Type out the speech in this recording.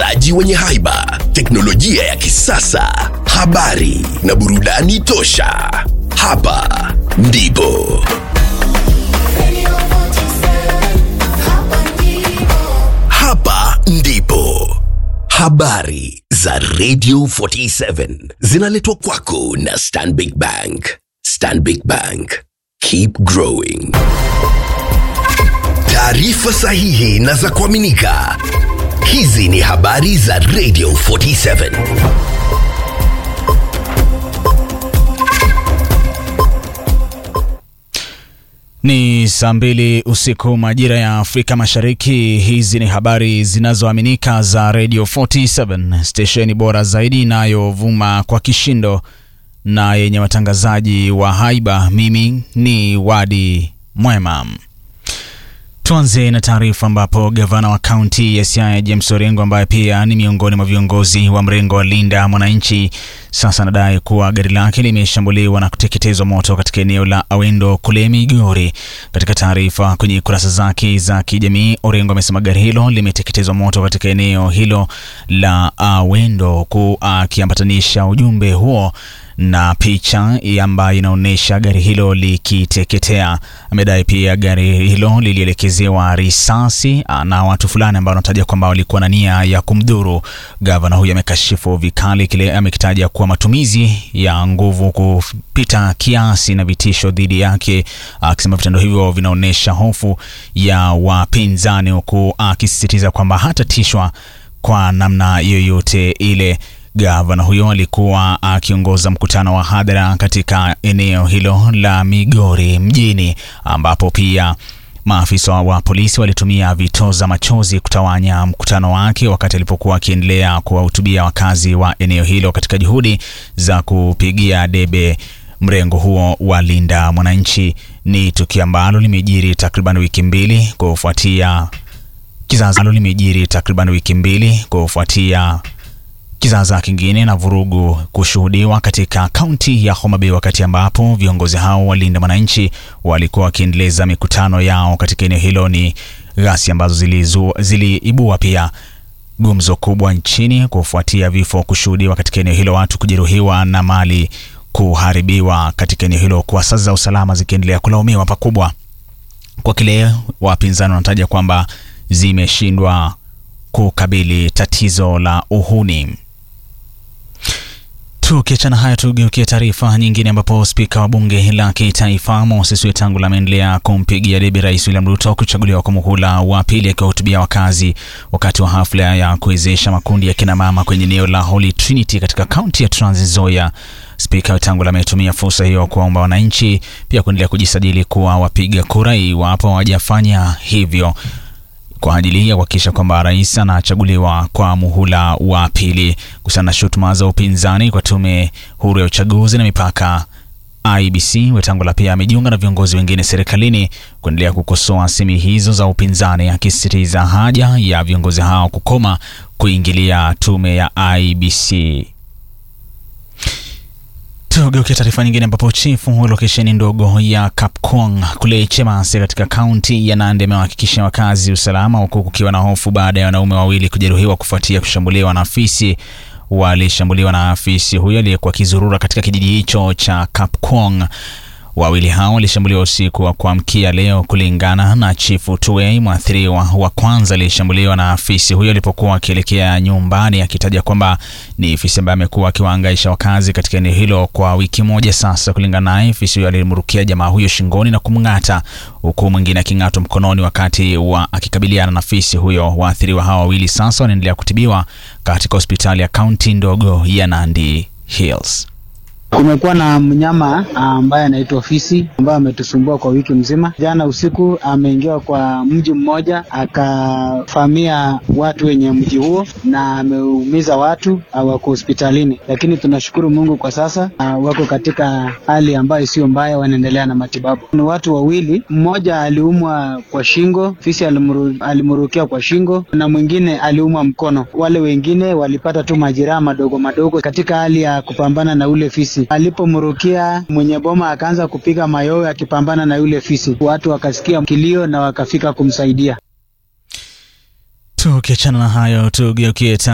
watangazaji wenye haiba, teknolojia ya kisasa, habari na burudani tosha. Hapa ndipo hapa ndipo habari za Radio 47 zinaletwa kwako na Stanbic Bank. Stanbic Bank, keep growing. Taarifa sahihi na za kuaminika. Hizi ni habari za Radio 47. Ni saa mbili usiku majira ya Afrika Mashariki. Hizi ni habari zinazoaminika za Radio 47, stesheni bora zaidi inayovuma kwa kishindo na yenye watangazaji wa haiba. Mimi ni Wadi Mwema. Tuanze na taarifa ambapo gavana wa kaunti ya Siaya James Orengo ambaye pia ni miongoni mwa viongozi wa mrengo wa Linda Mwananchi sasa anadai kuwa gari lake limeshambuliwa na kuteketezwa moto katika eneo la Awendo kule Migori. Katika taarifa kwenye kurasa zake za kijamii, Orengo amesema gari hilo limeteketezwa moto katika eneo hilo la Awendo, huku akiambatanisha ujumbe huo na picha ambayo inaonyesha gari hilo likiteketea. Amedai pia gari hilo lilielekezewa risasi na watu fulani ambao wanataja kwamba walikuwa na nia ya kumdhuru. Gavana huyo amekashifu vikali kile amekitaja kuwa matumizi ya nguvu kupita kiasi na vitisho dhidi yake, akisema vitendo hivyo vinaonyesha hofu ya wapinzani, huku akisisitiza kwamba hatatishwa kwa namna yoyote ile. Gavana huyo alikuwa akiongoza mkutano wa hadhara katika eneo hilo la Migori mjini, ambapo pia maafisa wa polisi walitumia vitoza machozi kutawanya mkutano wake wakati alipokuwa akiendelea kuwahutubia wakazi wa eneo hilo katika juhudi za kupigia debe mrengo huo wa Linda Mwananchi. Ni tukio ambalo limejiri takriban wiki mbili kufuatia kizazi limejiri takriban wiki mbili kufuatia kizaza kingine na vurugu kushuhudiwa katika kaunti ya Homa Bay, wakati ambapo viongozi hao walinda mwananchi walikuwa wakiendeleza mikutano yao katika eneo hilo. Ni ghasia ambazo ziliibua zili pia gumzo kubwa nchini kufuatia vifo kushuhudiwa katika eneo hilo, watu kujeruhiwa na mali kuharibiwa katika eneo hilo, kwa sasa za usalama zikiendelea kulaumiwa pakubwa kwa kile wapinzani wanataja kwamba zimeshindwa kukabili tatizo la uhuni. Tukiachana haya, tugeukie taarifa nyingine, ambapo spika wa bunge la kitaifa Moses Wetangula ameendelea kumpigia debe Rais William Ruto kuchaguliwa kwa muhula wa pili, akiwahutubia wakazi wakati wa hafla ya kuwezesha makundi ya kinamama kwenye eneo la Holy Trinity katika kaunti ya Trans Nzoia. Spika Wetangula ametumia fursa hiyo kuwaomba wananchi pia kuendelea kujisajili kuwa wapiga kura iwapo hawajafanya hivyo kwa ajili ya kuhakikisha kwamba rais anachaguliwa kwa muhula wa pili. Kuhusiana na shutuma za upinzani kwa tume huru ya uchaguzi na mipaka IBC, Wetangula pia amejiunga na viongozi wengine serikalini kuendelea kukosoa semi hizo za upinzani, akisisitiza haja ya viongozi hao kukoma kuingilia tume ya IBC. Tugeukia taarifa nyingine ambapo chifu wa lokesheni ndogo ya Kapkong kule Chemase katika kaunti ya Nandi amewahakikishia wakazi usalama, huku kukiwa na hofu baada ya wanaume wawili kujeruhiwa kufuatia kushambuliwa na afisi. Walishambuliwa na afisi huyo aliyekuwa akizurura katika kijiji hicho cha Kapkong. Wawili hao walishambuliwa usiku wa kuamkia leo, kulingana na chifu Tuwei. Mwathiriwa wa kwanza alishambuliwa na afisi huyo alipokuwa akielekea nyumbani, akitaja kwamba ni afisi ambaye amekuwa akiwaangaisha wakazi katika eneo hilo kwa wiki moja sasa. Kulingana naye, afisi huyo alimrukia jamaa huyo shingoni na kumng'ata, huku mwingine aking'atwa mkononi wakati wa akikabiliana na afisi huyo. Waathiriwa hao wawili sasa wanaendelea kutibiwa katika hospitali ya kaunti ndogo ya Nandi Hills. Kumekuwa na mnyama ambaye anaitwa fisi ambaye ametusumbua kwa wiki mzima. Jana usiku ameingia kwa mji mmoja akafamia watu wenye mji huo na ameumiza watu, wako hospitalini, lakini tunashukuru Mungu kwa sasa uh, wako katika hali ambayo sio mbaya, wanaendelea na matibabu. Ni watu wawili, mmoja aliumwa kwa shingo, fisi alimuru, alimurukia kwa shingo na mwingine aliumwa mkono. Wale wengine walipata tu majeraha madogo madogo katika hali ya kupambana na ule fisi. Alipomrukia mwenye boma akaanza kupiga mayowe akipambana na yule fisi, watu wakasikia kilio na wakafika kumsaidia. Tukiachana na hayo, tugeukie